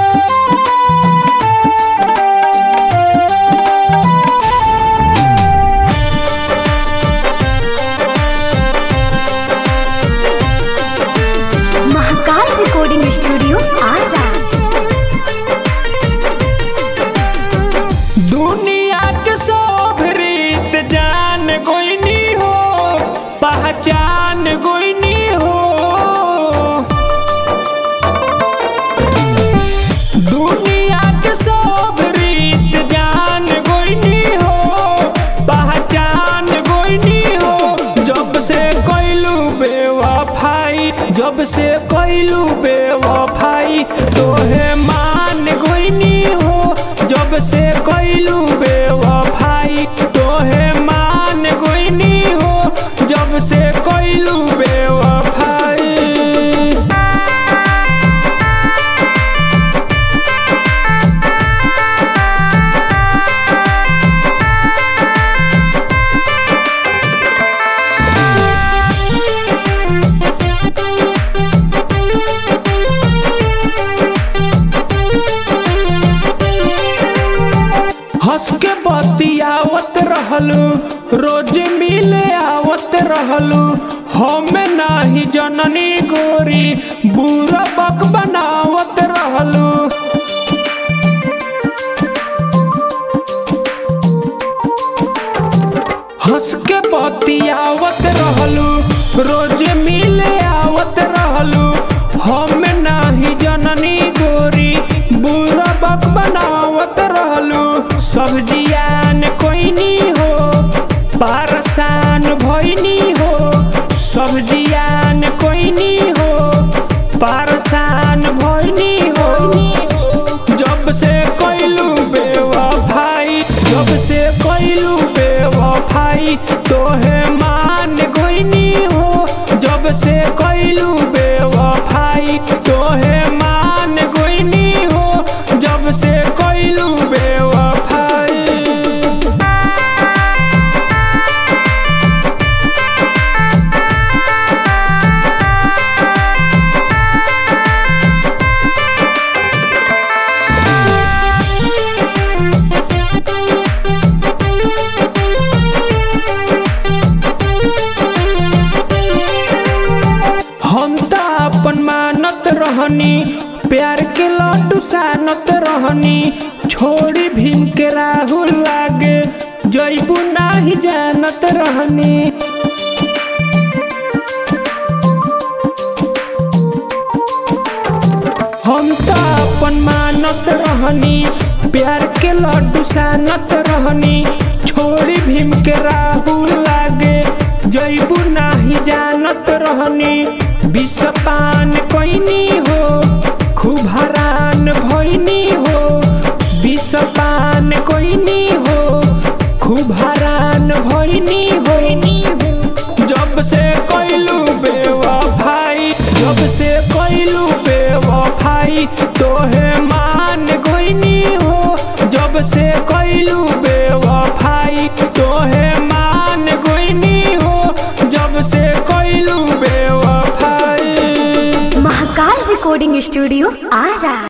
Mahakal recording studio Ara दुनिया के सब रीत जान गोइनी हो पहचान गोइनी हो दुनिया के सब रीत जान गोइनी हो पहचान गोइनी हो जब से कैलू बेवफाई जब से कैलू बेवफाई तोहे मान गोइनी हो जब से कैलू बेवफाई तोहे मान गोइनी हो जब से कैलू बेवफाई हंस के बतियावत रहलू रोज मिले आवत रहलू हम नाही जननी गोरी बुरा बक बनावत रहलू हंस के बतियावत रहलू रोज मिले आवत रहलू हम नाही जननी गोरी बुरा बक बनावत रहलू सब्जियान कोइनी हो पारसान भइनी हो सब्जियान कोइनी हो पारसान भइनी हो जब से कैलू बेवफाई जब से कैलू बेवफाई तोहे मान गोइनी हो जब से कैलू बेवफाई तोहे मान गोइनी हो जब से कैलू बेवफाई हम त अपन मानत रहनी प्यार के लड्डू सानत रहनी छोड़ी भीम के राहुल लागे जैबू नाही जानत रहनी हम त अपन मानत रहनी प्यार के लड्डू सानत रहनी छोड़ी भीम के राहुल लागे जैबू नाही जानत रहनी विषपान कैनी हो खूब हरान भैनी हो विषपान कैनी हो खूब हरान भैनी होइनी हो जब से कैलू बेवफाई जब से कैलू बेवफाई तोहे मान गोइनी हो जब से कैलू बेवफाई तोहे मान गोइनी हो जब से कैलू बेवफाई महाकाल रिकॉर्डिंग स्टूडियो आरा